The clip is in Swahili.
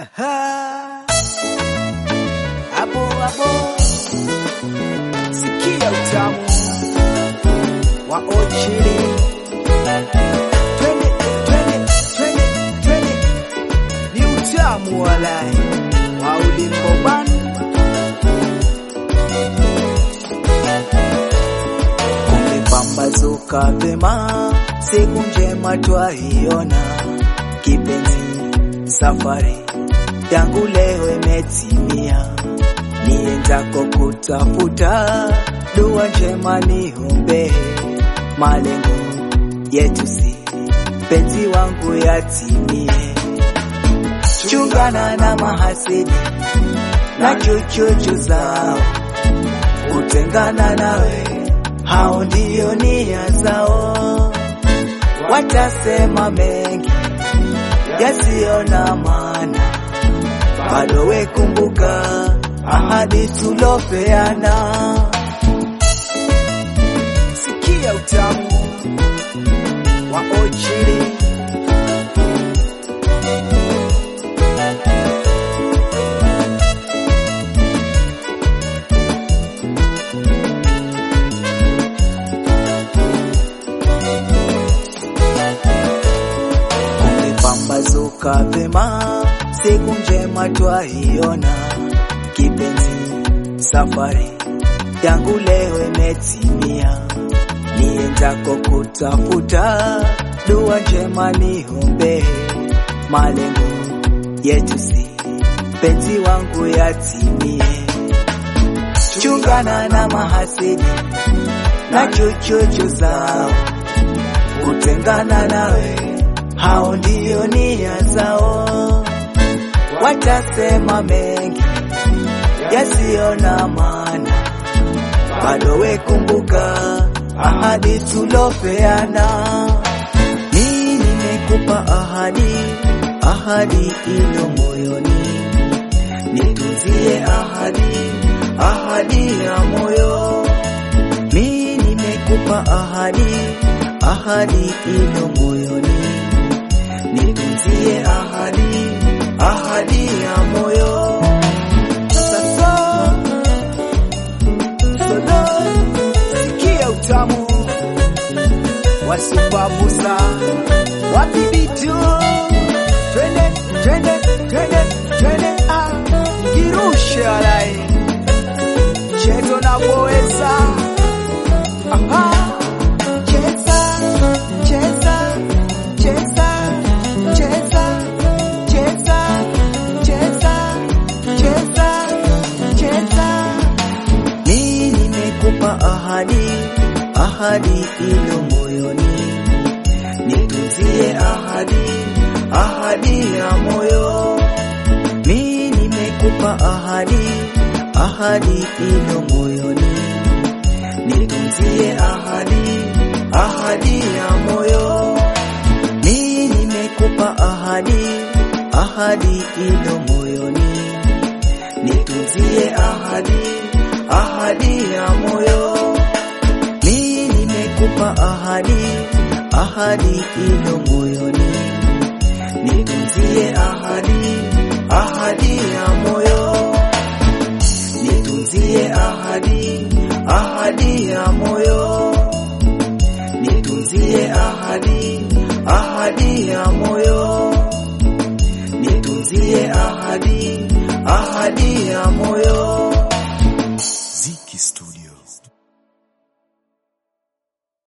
Aha. Hapo hapo sikia utamu wa ochili twende twende twende twende ni utamu walai wa ulimboban kumepambazuka vema siku njema twaiona kipenzi safari yangu leo imetimia, niendako kutafuta dua njema niombe, malengo yetu si penzi wangu yatimie. Chungana na mahasidi na chochocho zao, kutengana nawe, hao ndio nia zao, watasema mengi yasiyo na maana, bado we kumbuka ahadi tulopeana. Sikia utamu wa ochili kumepambazuka vema, siku njema twaiona, kipenzi safari yangu leo imetimia, niendako kutafuta dua njema niombe, malengo yetu si penzi wangu yatimie. Chungana na mahasidi na chochocho zao, kutengana nawe hao ndio nia zao, watasema mengi yasiyo na maana, bado we kumbuka ahadi tulopeana. Mimi nimekupa ahadi, ahadi ilo moyoni, nitunzie ahadi, ahadi ya moyo. Mimi nimekupa ahadi, ahadi ilo moyoni nitunzie ahadi, ahadi ya moyo. Sasa sodo, sikia utamu wa Supabusa wapi bitu, twende twende twende twende, ah, kirushe alai cheto na boesa aha cheza cheza cheza cheza cheza cheza cheza cheza mimi nimekupa ahadi ahadi ilo moyoni nitunzie ahadi ahadi ya moyo mimi nimekupa ahadi ahadi ilo moyoni nitunzie ahadi ahadi ya moyo mimi nimekupa ahadi ahadi ilo moyoni nitunzie ahadi ahadi ya moyo mimi nimekupa ahadi ahadi ilo moyoni nitunzie ahadi ahadi ya moyo nitunzie ahadi ahadi ya moyo nitunzie ahadi ahadi ya moyo nitunzie ahadi ahadi ya moyo